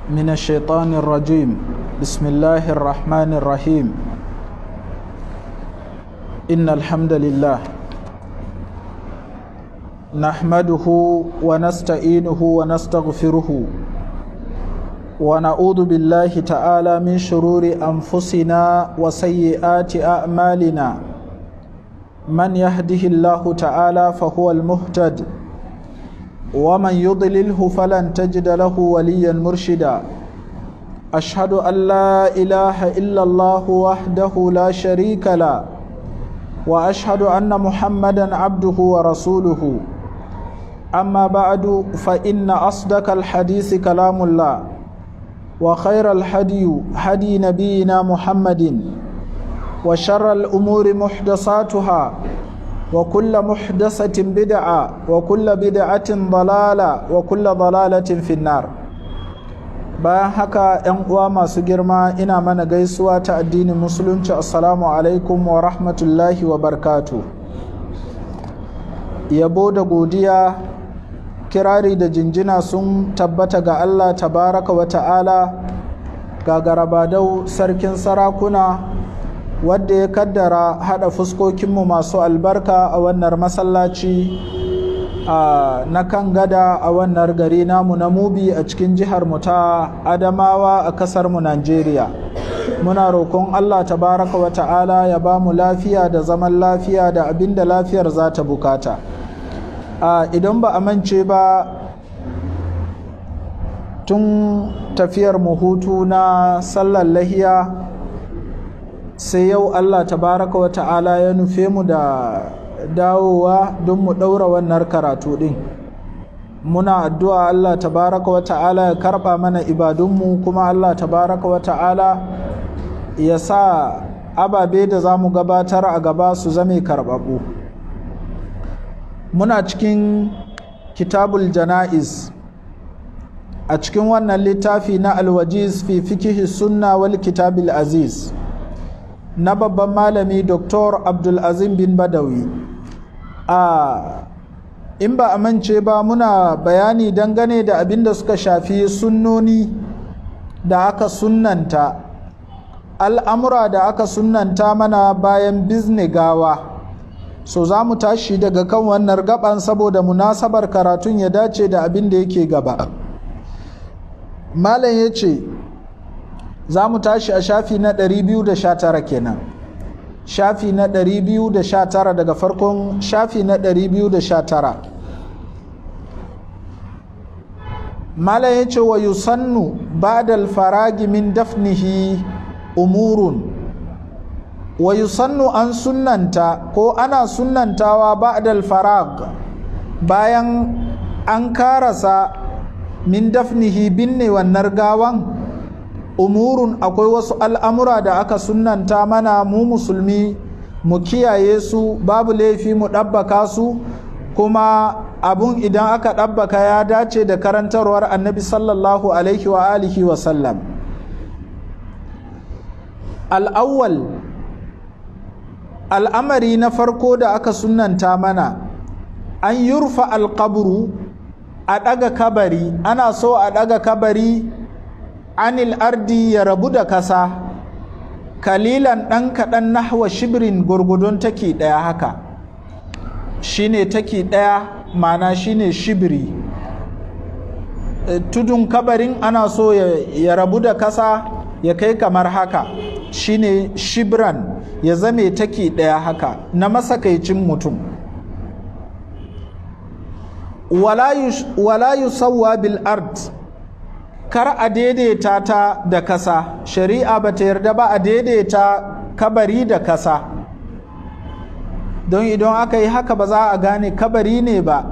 من الشيطان الرجيم بسم الله الرحمن الرحيم إن الحمد لله نحمده ونستعينه ونستغفره ونعوذ بالله تعالى من شرور أنفسنا وسيئات أعمالنا من يهده الله تعالى فهو المهتد ومن يضلله فلن تجد له وليا مرشدا أشهد أن لا إله إلا الله وحده لا شريك له وأشهد أن محمدا عبده ورسوله أما بعد فإن أصدق الحديث كلام الله وخير الحدي هدي نبينا محمد وشر الأمور محدثاتها وكل محدثة بدعة وكل بدعة ضلالة وكل ضلالة في النار bayan haka ‘yan uwa masu girma ina mana gaisuwa ta addinin musulunci assalamu alaikum wa rahmatullahi wa barkatu yabo da godiya kirari da jinjina sun tabbata ga allah tabaraka wa ta'ala ga garabadau sarkin sarakuna wadda ya kaddara hada fuskokinmu masu albarka a wannan masallaci na kan gada a wannan gari namu na mubi a cikin jihar mu ta adamawa a kasar mu najeriya muna roƙon allah tabaraka wa ta'ala ya ba mu lafiya da zaman lafiya da abin da lafiyar za ta bukata idan ba a mance ba tun tafiyar mu hutu na sallar lahiya sai yau Allah tabaraka wa ta'ala ya nufe mu da dawowa don mu ɗaura wannan karatu ɗin muna addu'a Allah tabaraka wa ta'ala ya karɓa mana ibadunmu kuma Allah tabaraka wa ta'ala ya sa ababe da za mu gabatar a gaba su zame karɓaɓu muna cikin kitabul jana'iz a cikin wannan littafi na alwajiz fi fikihi sunna wal kitabil aziz na babban malami dr abdulazim bin badawi a in ba a mance ba muna bayani dangane da abin da suka shafi sunnoni da aka sunnanta al'amura da aka sunnanta mana bayan bizne gawa so za mu tashi daga kan wannan gaban saboda munasabar karatun ya dace da abin da yake gaba malam ya ce za mu tashi a shafi na 219 kenan shafi na 219 daga farkon shafi na 219 mala ya ce wa yusannu ba'dal faragi min dafnihi umurun wa yusannu an sunnanta ko ana sunnantawa ba'dal farag bayan an karasa min dafnihi binne wannan gawan umurun akwai wasu al'amura da aka sunanta mana mu musulmi mu kiyaye su babu laifi mu ɗabbaka su kuma abun idan aka ɗabbaka ya dace da karantarwar annabi sallallahu alaihi wa alihi wa sallam al'awwal al'amari na farko da aka sunanta mana an yurfa alƙaburu a ɗaga kabari ana so a ɗaga kabari anil ardi ya rabu da kasa kalilan ɗan kaɗan nahwa shibirin gurgudun taki ɗaya haka shine taki ɗaya mana shine shibiri tudun kabarin ana so ya rabu da kasa ya kai kamar haka shine shibran ya zame taki ɗaya haka na masakaicin mutum wala yusawwa bil ard kar a daidaita ta da kasa shari'a ba ta yarda ba a daidaita kabari da kasa don idan aka yi haka ba za a gane kabari ne ba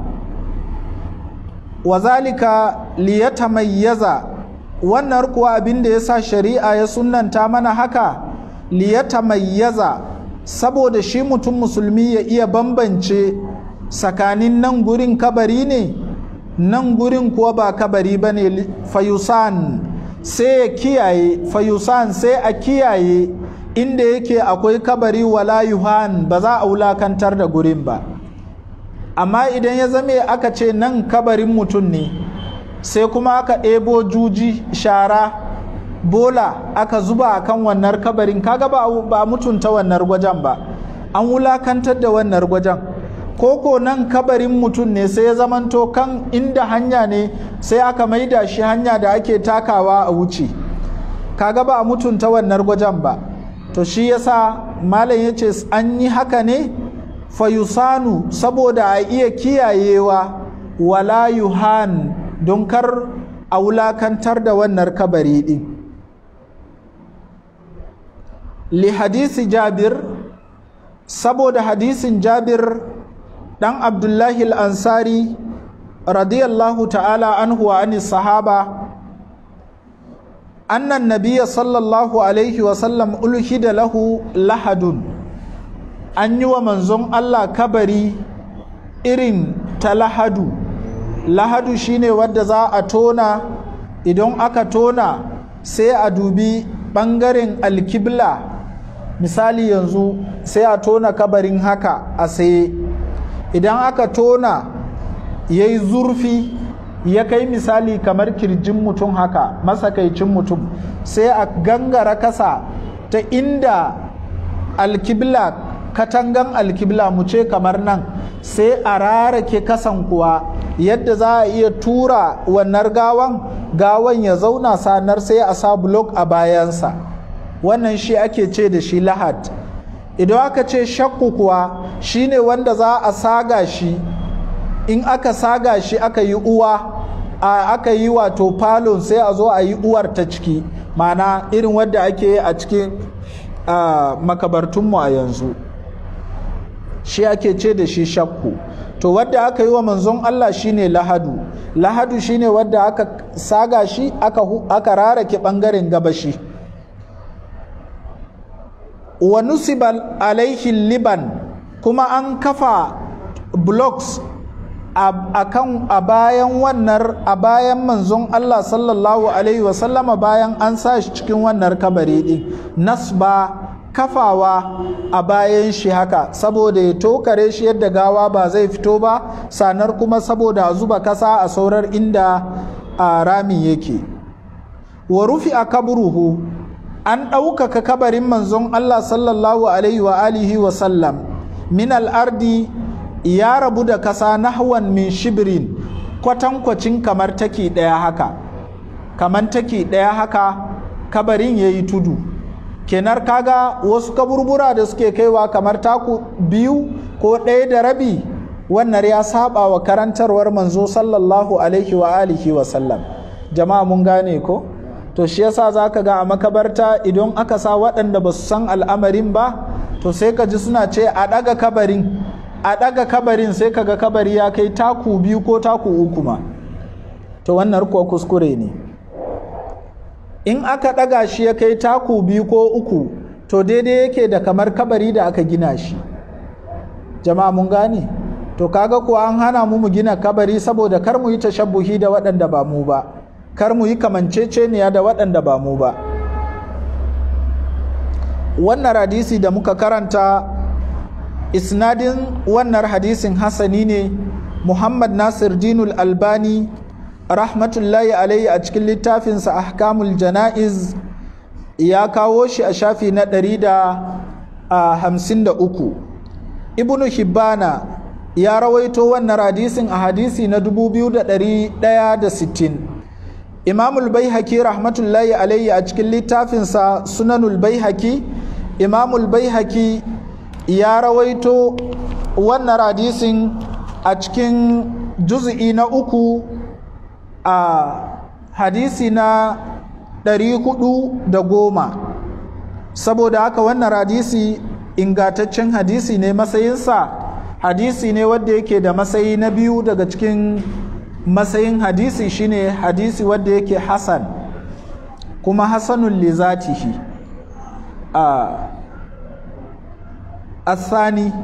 wazalika liyata mayyaza wannan kuwa abin da ya sa shari'a ya sunanta mana haka liyata mayyaza saboda shi mutum musulmi ya iya bambance tsakanin nan gurin kabari ne nan gurin kuwa ba kabari ba ne fayusan sai ya kiyaye fayusan sai a kiyaye inda yake akwai kabari wala yuhan ba za a wulakantar da gurin ba amma idan ya zame aka ce nan kabarin mutum ne sai kuma aka ɗebo juji shara bola aka zuba a kan wannan kabarin kaga ba a mutunta wannan gwajen ba an wulakantar da wannan gwajen koko nan kabarin mutum ne sai ya zamanto kan inda hanya ne sai aka maida shi hanya da ake takawa a wuce kaga ba a mutunta wannan gwajen ba to shi yasa malam ya ce an yi haka ne fayusanu saboda a iya kiyayewa wala yuhan don kar a wulakantar da wannan kabari din li hadisi jabir saboda hadisin jabir dan abdullahi al-ansari radiyallahu ta'ala anhu wa ani sahaba annan nabiya sallallahu alaihi wasallam ulhida lahu lahadun an yi wa manzon allah kabari irin ta lahadu lahadu shine wadda za a tona idan aka tona sai a dubi ɓangaren alkibla misali yanzu sai a tona kabarin haka a saye idan aka tona ya yi zurfi ya kai misali kamar kirjin mutum haka masakaicin mutum sai a gangara kasa ta inda alkibla katangan alkibla mu ce kamar nan sai a rarake kasan kuwa yadda za a iya tura wannan gawan gawan ya zauna sanar sai a sa blok a bayansa wannan shi ake ce da shi lahad idan aka ce shakku kuwa shine wanda za a saga shi in aka saga shi aka yi uwa a aka yi wato falon sai a zo a yi uwar ta ciki mana irin wadda ake yi a cikin makabartunmu a yanzu shi ake ce da shi shakku to wadda aka yi wa manzon Allah shine lahadu lahadu shine wadda aka saga shi aka, aka rarake bangaren gabashi wa nusibal alaihi liban kuma an kafa blocks a kan a bayan wannan a bayan manzon Allah sallallahu alaihi wasallama bayan an sa shi cikin wannan kabari din nasba kafawa a bayan shi haka saboda ya tokare shi yadda gawa ba zai fito ba sanar kuma saboda a zuba kasa a saurar inda a rami yake wa rufi a kaburuhu an ɗaukaka kabarin manzon Allah sallallahu alaihi wa alihi wa sallam min al'ardi ya rabu da kasa nahwan min shibirin kwatankwacin kamar taki ɗaya haka kamar taki ɗaya haka kabarin ya yi tudu kenar kaga wasu kaburbura da suke kaiwa kamar taku biyu ko ɗaya da rabi wannan ya saba wa karantarwar manzo sallallahu alaihi wa alihi wa sallam jama'a mun gane ko to shi yasa za ka ga a makabarta idan aka sa waɗanda ba su san al'amarin ba to sai ka ji suna ce a ɗaga kabarin a ɗaga kabarin sai ka ga kabari ya kai taku biyu ko taku uku ma to wannan kuwa kuskure ne in aka ɗaga shi ya kai taku biyu ko uku to daidai yake da kamar kabari da aka gina shi jama'a mun gane to kaga kuwa an hana mu mu gina kabari saboda kar mu yi tashabbuhi da waɗanda ba mu ba kar mu yi kamanceceniya da waɗanda ba mu ba wannan hadisi da muka karanta isnadin wannan hadisin hasani ne muhammad nasir dinul albani rahmatullahi alaihi a cikin littafinsa ahkamul jana'iz ya kawo shi a shafi na ɗari da hamsin da uku ibnu hibbana ya rawaito wannan hadisin a hadisi na dubu biyu da ɗari ɗaya da sittin imamul baihaki rahmatullahi alaihi a cikin littafinsa sunanul baihaki imamul baihaki ya rawaito wannan hadisin a cikin juz'i na uku a hadisi na ɗari hudu da goma saboda haka wannan hadisi ingataccen hadisi ne matsayinsa hadisi ne wadda yake da matsayi na biyu daga cikin matsayin hadisi shine hadisi wadda yake hasan kuma hasanun li zatihi a asani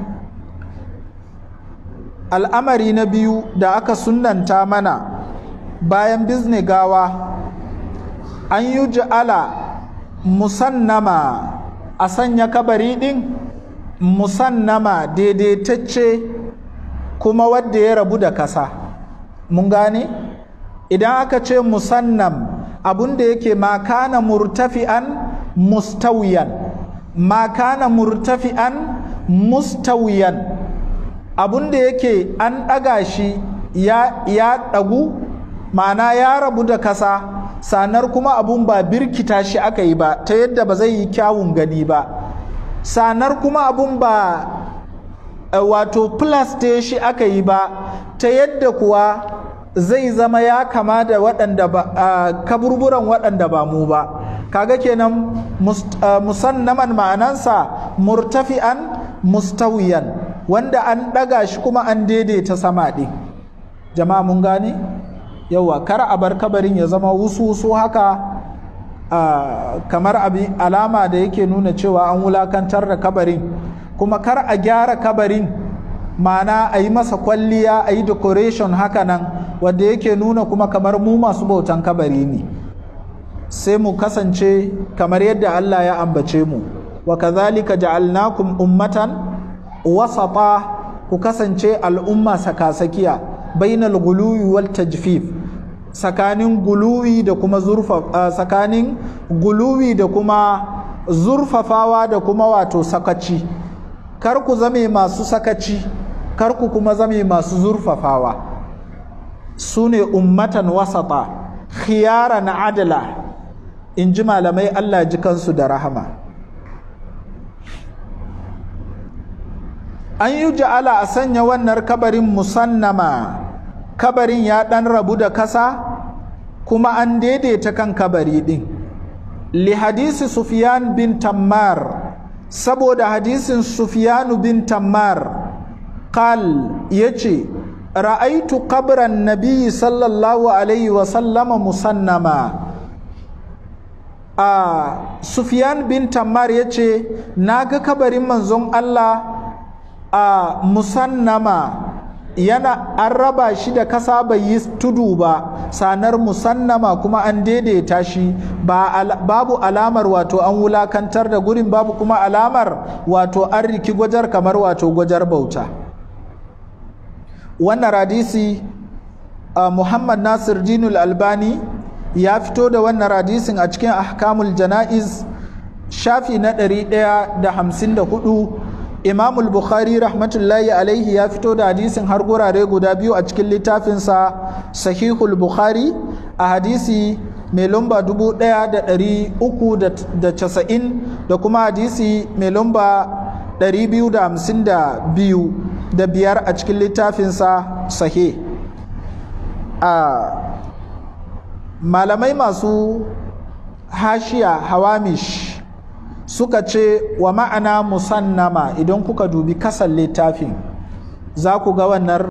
al'amari na biyu da aka sunanta mana bayan bizne gawa an yi ja'ala musannama a sanya kabari ɗin musannama daidaitacce kuma wadda ya rabu da kasa mun gane idan aka ce musannam abun da yake ma kana murtafi'an mustawiyan ma kana murtafi'an mustawiyan abun da yake an ɗaga shi ya, ya ɗagu ma'ana ya rabu da kasa sanar kuma abun ba birkita shi aka yi ba ta yadda ba zai yi kyawun gani ba sanar kuma abun ba wato plaste shi aka yi ba ta yadda kuwa zai zama ya kama da waɗanda ba kaburburan waɗanda ba mu ba kaga kenan musannaman ma'anansa murtafi'an mustawiyan wanda an ɗaga shi kuma an daidaita sama ɗin jama'a mun gane yawa kar a bar kabarin ya zama wusu-wusu haka kamar abin alama da yake nuna cewa an wulakantar da kabarin kuma kar a gyara kabarin ma'ana a yi masa kwalliya a yi decoration haka nan wadda yake nuna kuma kamar mu masu bautan kabari ne sai mu kasance kamar yadda Allah ya ambace mu wa kazalika ja'alnakum ummatan wasata ku kasance al'umma sakasakiya bainal guluwi wal tajfif tsakanin guluwi da kuma zurfa tsakanin guluwi da kuma zurfafawa da kuma wato sakaci kar ku zame masu sakaci kar ku kuma zame masu zurfafawa su ne ummatan wasata khiyaran adala in ji malamai Allah ji kansu da rahama an yi ja'ala a sanya wannan kabarin musannama kabarin ya ɗan rabu da kasa kuma an daidaita kan kabari ɗin li hadisi sufyan bin tammar saboda hadisin sufyanu bin tammar qal yace ra'aitu qabran nabiyyi sallallahu alaihi wa sallama musannama a sufyan bin tammar yace naga kabarin manzon Allah a musannama yana an raba shi da kasa bai yi tudu ba sanar musannama kuma an daidaita shi ba al, babu alamar wato an wulakantar da gurin babu kuma alamar wato an riki gwajar kamar wato gwajar bauta wannan radisi uh, muhammad nasir dinul albani ya fito da wannan radisin a cikin ahkamul jana'iz shafi na 154 imamul bukhari rahmatullahi alaihi ya fito da hadisin har gurare guda biyu a cikin littafinsa sahihul bukhari a hadisi mai lamba 1390 da kuma hadisi mai lamba 252 da biyar a cikin littafinsa sahih a malamai masu hashiya hawamish suka ce wa ma'ana musannama idan kuka dubi kasan littafin za ku ga wannan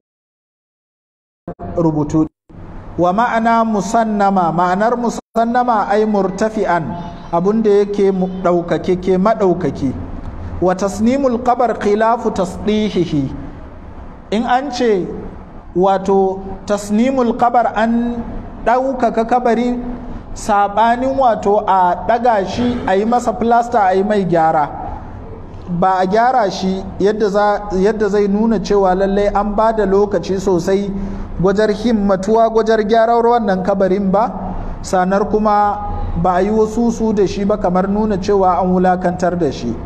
rubutu wa ma'ana musannama ma'anar musannama ai murtafi'an abinda yake ɗaukake ke maɗaukaki wa tasnimul qabar khilafu tasdihihi in an ce wato tasnimul qabar an ɗaukaka kabari saɓanin wato a ɗaga shi a yi masa filasta a yi mai gyara ba a gyara shi yadda zai nuna cewa lallai an ba da lokaci sosai gwajar himmatuwa gwajar gyarar wannan kabarin ba sanar kuma ba a yi wasu su da shi ba kamar nuna cewa an wulakantar da shi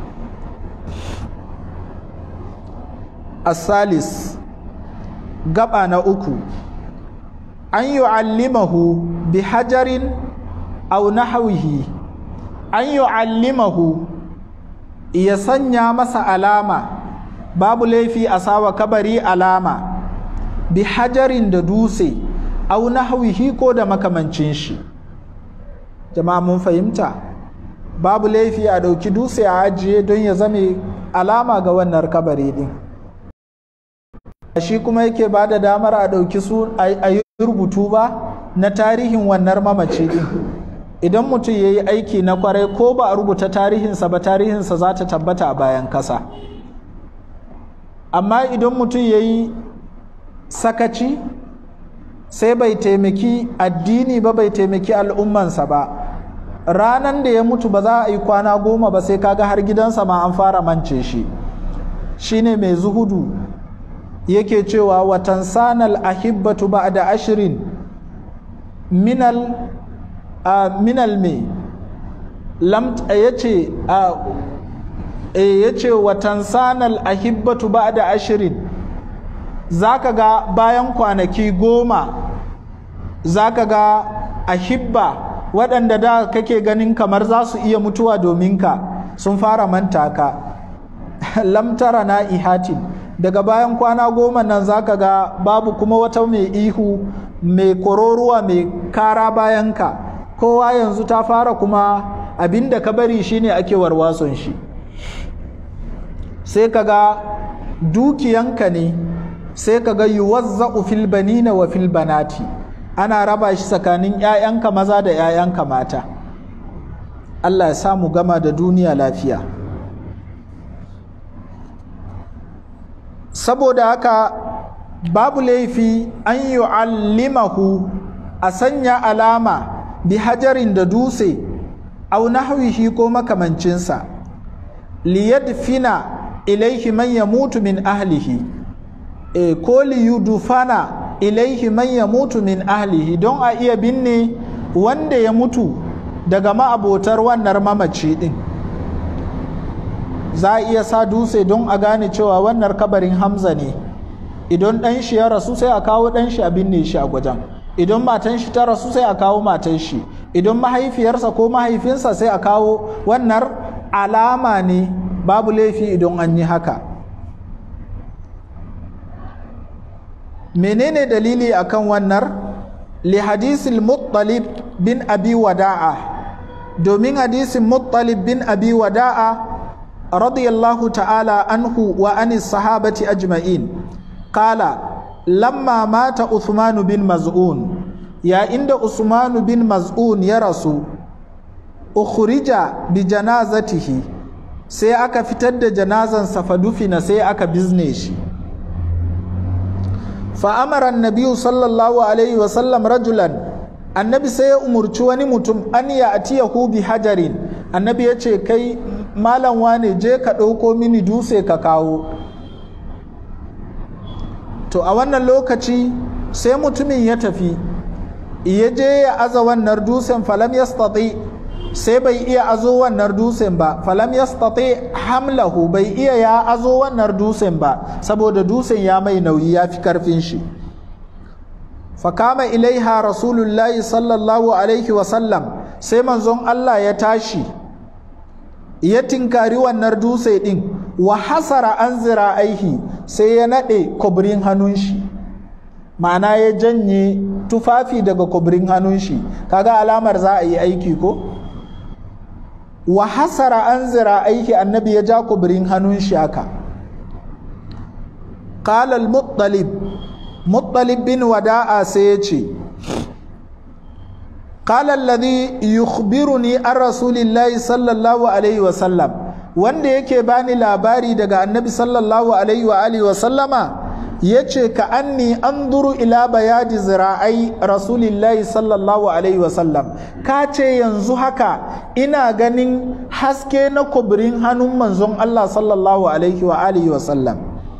asalis gaba na uku an yi allimahu bi hajarin au nahawihi an yu'allimahu ya sanya masa alama babu laifi a sawa kabari alama bi hajarin da dutse au nahawihi ko da makamancin shi jama'a mun fahimta babu laifi a ɗauki dutse a ajiye don ya zame alama ga wannan kabari din shi kuma yake ba da damar a ɗauki su a yi rubutu ba na tarihin wannan mamaci din idan mutum ya yi aiki na kwarai ko ba a rubuta tarihinsa ba tarihinsa za ta tabbata a bayan kasa amma idan mutum ya yi sakaci sai bai taimaki addini ba bai taimaki al'ummansa ba ranan da ya mutu ba za a yi kwana goma ba sai kaga har gidansa ma an fara mance shi shine mai zuhudu yake cewa watan sanal ahibbatu ba da ashirin minal minal me ya ce ya ce watan sanal ahibbatu ba da ashirin za ka ga bayan kwanaki goma za ka ga ahibba waɗanda da kake ganin kamar za su iya mutuwa domin ka sun fara manta ka lamtara na ihatin daga bayan kwana goma nan za ka ga babu kuma wata mai ihu mai kororuwa mai kara bayan ka kowa yanzu ta fara kuma abinda ka bari shine ake warwason shi sai ka ga dukiyanka ne sai ka ga yuwazza'u fil banina wa fil banati ana raba shi tsakanin 'ya'yanka maza da 'ya'yanka mata Allah ya samu gama da duniya lafiya saboda haka babu laifi an yu'allimahu a sanya alama bi hajarin da dutse au nahwihi ko makamancinsa liyadfina ilaihi man yamutu min ahlihi e, ko liyudufana ilaihi man yamutu min ahlihi don a iya binne wanda ya mutu daga ma'abotar wannan mamaci din za a iya sa dutse don a gane cewa wannan kabarin hamza ne idan ɗan shi ya rasu sai a kawo ɗan shi a binne shi a gwajen idan matan shi ta rasu sai a kawo matan shi idan mahaifiyarsa ko mahaifinsa sai a kawo wannan alama ne babu laifi idan an yi haka menene dalili akan wannan li hadisil muttalib bin abi wada'a domin hadisin muttalib bin abi wada'a radiyallahu ta'ala anhu wa anis sahabati ajma'in kala lamma mata Uthman bin Maz'un ya inda Usman bin Maz'un ya rasu ukhrija bi janazatihi sai aka fitar da janazan fadufina sai aka bizne shi fa amara annabi sallallahu alaihi wa sallam rajulan annabi sai ya umurci wani mutum an ya atiyahu bi hajarin annabi ya ce kai malam wane je ka ɗauko mini dutse ka kawo to a wannan lokaci sai mutumin ya tafi ya je ya aza wannan dutsen falam ya sai bai iya azo wannan dutsen ba falam ya hamlahu bai iya ya azo wannan dutsen ba saboda dutsen ya mai nauyi ya fi karfin shi fakama ilaiha rasulullahi sallallahu alaihi wasallam sai manzon Allah ya tashi ya tinkari wannan dutse din wa hasara an zira aihi sai ya naɗe kubrin hannun shi ma'ana ya janye tufafi daga kubrin hannun shi kaga alamar za a yi aiki ko wa hasara an zira aiki annabi ya ja kubrin hannun shi haka qala al-muttalib muttalib bin wada'a sai ya ce qala alladhi yukhbiruni an rasulillahi sallallahu alaihi wa sallam wanda yake bani labari daga annabi sallallahu alaihi wa alihi wa sallama yace ka anni anzuru ila bayadi zira'ai rasulillahi sallallahu alaihi wa sallam ka ce yanzu haka ina ganin haske na kubrin hannun manzon Allah sallallahu alaihi wa alihi wa sallam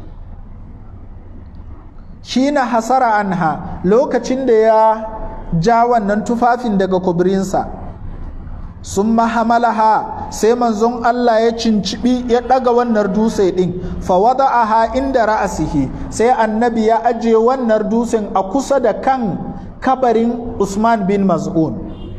shi na hasara anha lokacin da ya ja wannan tufafin daga kubrinsa sun mahamalaha sai manzon Allah ya cincibi ya ɗaga wannan dutse ɗin fawada aha inda ra'asihi sai annabi ya ajiye wannan dutsen a kusa da kan kabarin Usman bin Maz'un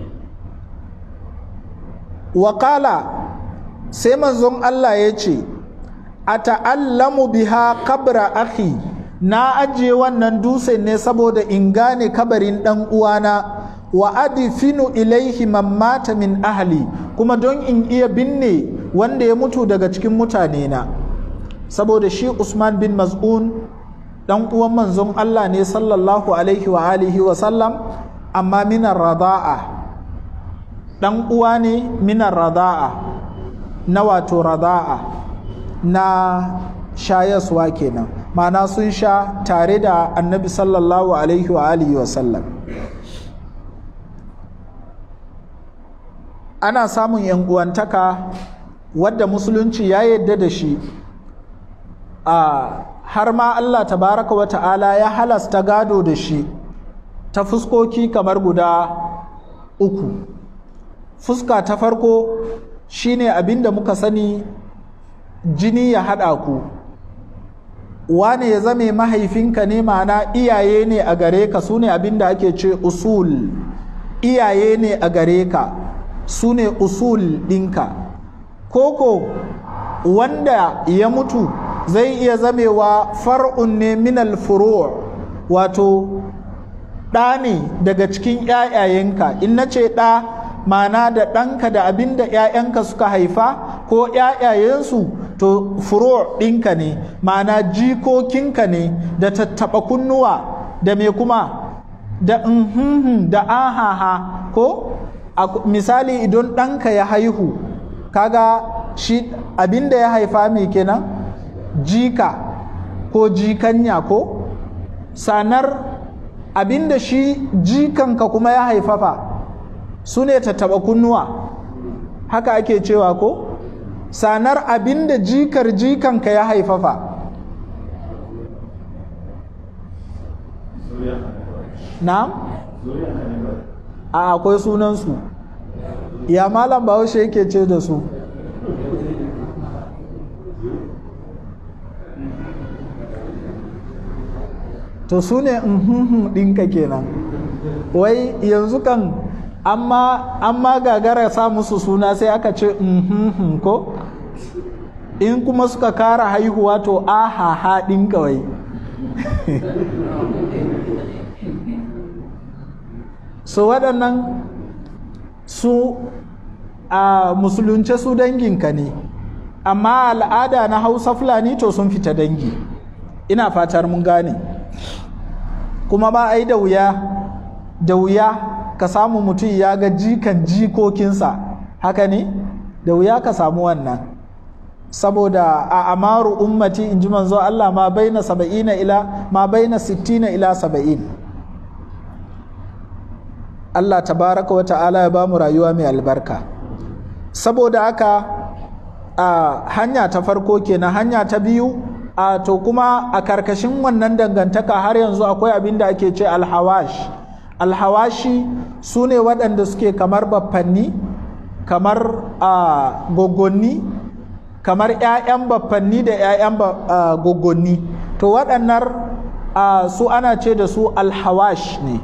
wakala sai manzon Allah ya ce a ta'allamu biha kabra akhi na ajiye wannan dutsen ne saboda in gane kabarin ɗan uwana wa adifinu ilaihi man mata min ahli kuma don in iya binne wanda ya mutu daga cikin mutane na saboda shi Usman bin Maz'un dan uwan manzon Allah ne sallallahu alaihi wa alihi wa sallam amma minar rada'a dan uwa ne minar rada'a na wato rada'a na shayaswa kenan ma'ana sun sha tare da annabi sallallahu alaihi wa alihi wa sallam ana samun yan uwantaka wadda musulunci ya yadda da shi a har ma Allah tabaraka wa ta'ala ya halasta gado da shi ta fuskoki kamar guda uku fuska ta farko shine abinda muka sani jini ya haɗa ku wane ya zame mahaifinka ne ma'ana iyaye ne a gare ka su ne abinda ake ce usul iyaye ne a gare ka su ne usul ɗinka koko wanda ya mutu zai iya zamewa far'un ne minal furu' wato ɗa ne daga cikin ‘ya'yayenka in na ce ɗa mana da ɗanka da abin da ‘ya'yanka suka haifa ko ‘ya'yayensu to furo ɗinka ne mana jikokinka ne da tattaɓa kunnuwa da me kuma da nhunhun da ahaha ko misali idan ɗanka ya haihu kaga shi abin da ya haifa mai kenan jika ko jikanya ko sanar abinda shi jikanka kuma ya haifafa su ne tattaba kunnuwa haka ake cewa ko sanar abinda jikar jikanka ya haifafa na? a akwai sunansu ya malam bahaushe yake ce da su to su ne ɗinka kenan wai yanzu kan amma gagara sa musu suna sai aka ce ko in kuma suka kara haihuwa to ahaha ɗinka wai so waɗannan su a musulunce su danginka ne amma al'ada na hausa fulani to sun fita dangi ina fatar mun gane kuma ba a yi da wuya da wuya ka samu mutum ya ga jikan jikokinsa haka ne da wuya ka samu wannan saboda a amaru ummati in ji manzo Allah ma baina saba'ina ila ma baina sittina ila saba'in Allah tabaraka wa ta'ala ya bamu rayuwa mai albarka saboda haka a hanya ta farko kenan hanya ta biyu a to kuma a karkashin wannan dangantaka har yanzu akwai abin da ake ce alhawash alhawashi su ne waɗanda suke kamar baffanni kamar gogonni kamar 'ya'yan baffanni da 'ya'yan gogonni to waɗannan su ana ce da su alhawash ne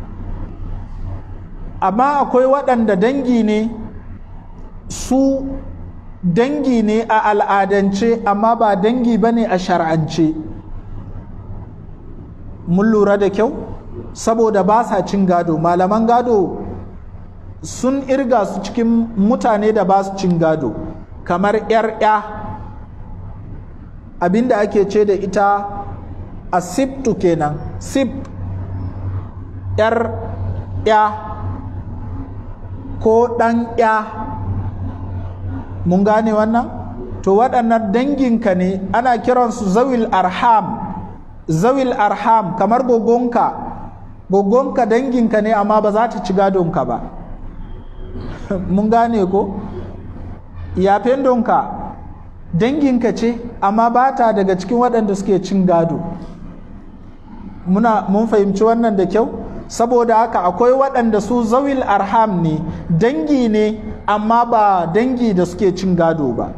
amma akwai waɗanda dangi ne su dangi ne a al'adance amma ba dangi ba ne a shar'ance mun lura da kyau saboda ba sa cin gado malaman gado sun irga su cikin mutane da ba su cin gado kamar 'yar 'ya abinda ake ce da ita a siftu kenan sip 'yar 'ya ko ɗan 'ya mun gane wannan to waɗannan danginka ne ana kiransu zawil arham zawil arham kamar gogonka gogonka danginka ne amma ba za ta ci gadonka ba mun gane ko yafen donka danginka ce amma ba ta daga cikin waɗanda suke cin gado muna mun fahimci wannan da kyau saboda haka akwai waɗanda su zawil arham ne dangi ne amma ba dangi da suke cin gado ba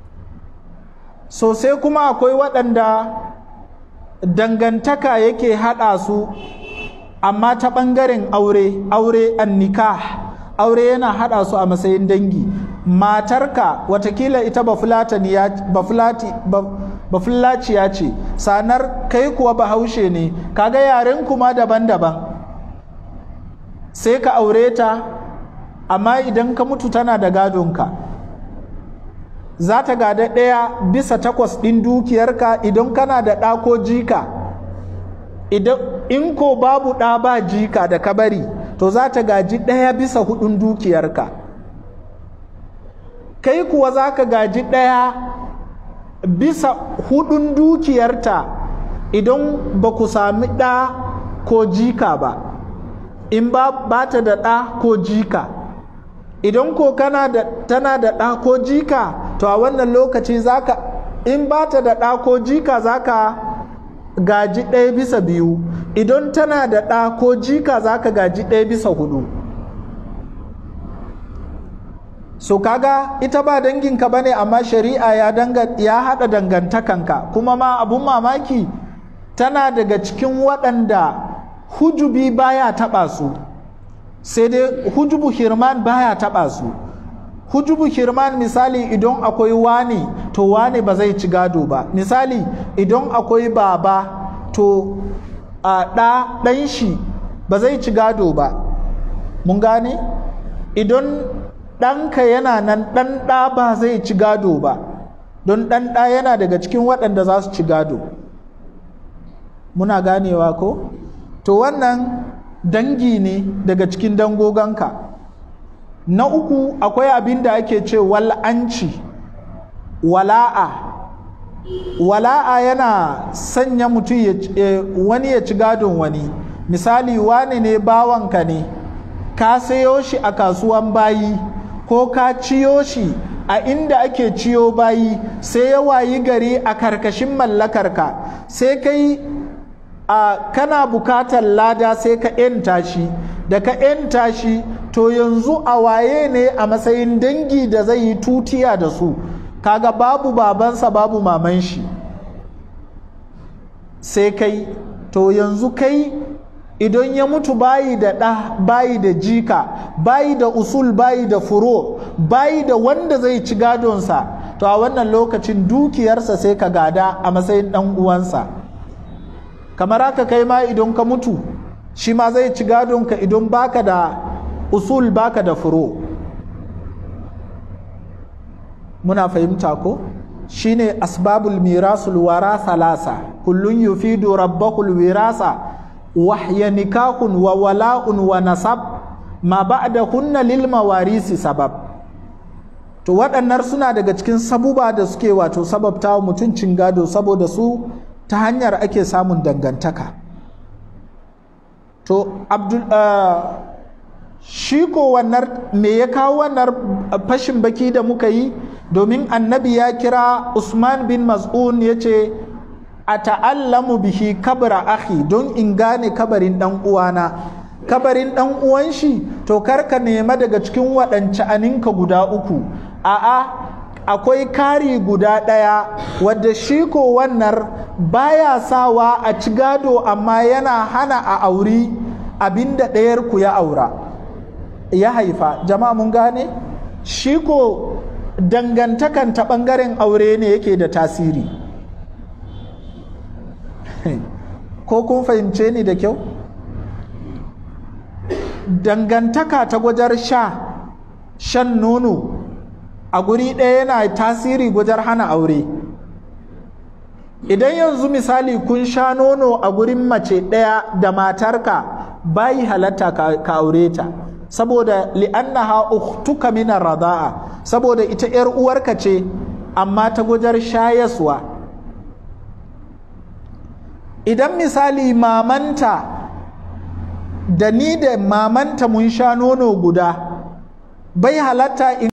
sosai kuma akwai waɗanda dangantaka yake haɗa su amma ta ɓangaren aure aure annika aure yana haɗa su a matsayin dangi matarka watakila ita bafulaciya ce sanar kai kuwa bahaushe ne kaga yaren kuma daban-daban sai ka aure ta amma idan ka mutu tana da gadonka za ta gada ɗaya bisa takwas ɗin dukiyarka idan kana da ɗa ko jika idan in ko babu ɗa ba jika da ka bari to za ta gaji ɗaya bisa hudun dukiyarka kai kuwa za ka gaji ɗaya bisa hudun dukiyarta idan ba ku sami ɗa ko jika ba in ba, ba ta da ɗa ko jika idan ko kana da tana da ɗa ko jika to a wannan lokaci zaka in ba ta da ɗa ko jika zaka gaji ɗaya bisa biyu idan tana da ɗa ko jika za ka gaji ɗaya bisa hudu so kaga ita ba danginka ba ne amma shari'a ya, ya haɗa dangantakanka kuma ma abun mamaki tana daga cikin waɗanda hujubi baya taɓa su sai dai hujubu hirman baya taɓa su hujubu hirman misali idan akwai wani to wani ba zai ci gado ba misali idan akwai baba to a ɗa ɗan shi ba zai ci gado ba mun gane idan ɗanka yana nan ɗan ɗa ba zai ci gado ba don ɗan ɗa yana daga cikin waɗanda za su ci gado muna ganewa ko to wannan dangi ne daga cikin dangoganka na uku akwai abin da ake ce wal'anci wala'a wala'a yana sanya mutum wani ya ci gadon wani misali wani ne bawanka ne ka sayo shi a kasuwan bayi ko ka ciyo shi a inda ake ciyo bayi sai ya wayi gari a karkashin mallakarka sai kai a kana bukatar lada sai ka 'yanta shi da ka 'yanta shi to yanzu a waye ne a matsayin dangi da zai yi tutiya da su kaga babu babansa babu maman shi sai kai to yanzu kai idan ya mutu bayi da ɗa bayi da jika bayi da usul bayi da furo bayi da wanda zai ci gadonsa to a wannan lokacin dukiyarsa sai ka gada a matsayin ɗan uwansa kamar haka kai ma idan ka mutu shi ma zai ci gadonka idan baka da usul baka da furo muna fahimta ko shine asbabul mirasul wara salasa kullun yufidu rabbahul wirasa wahya nikahun wa wala'un wa nasab ma ba'da kunna lil mawarisi sabab to waɗannan suna daga cikin sabuba da suke wato sababta wa mutuncin gado saboda su ta hanyar ake samun dangantaka to abdul uh, shi ko wannan me ya kawo wannan fashin baki da muka yi domin annabi ya kira usman bin mas'un ya ce a ta'allamu bihi kabra akhi don in gane kabarin dan uwana kabarin dan uwan shi to karka nema daga cikin waɗance aninka guda uku a'a akwai kari guda ɗaya wadda shi ko wannan baya sawa a ci gado amma yana hana a auri abinda ɗayar ku ya aura ya haifa jama'a mun gane shi ko dangantakan ta ɓangaren aure ne yake da tasiri ko kun fahimce ni da kyau dangantaka ta gwajar sha shan nono a guri ɗaya yana tasiri gwajar hana aure idan yanzu misali kun sha nono a gurin mace ɗaya da matarka bayi halatta ka aure ta saboda li'annaha ukhtuka min rada'a saboda ita yar uwarka ce amma ta gujar shayaswa idan misali mamanta da ni da mamanta mun sha nono guda bai halatta in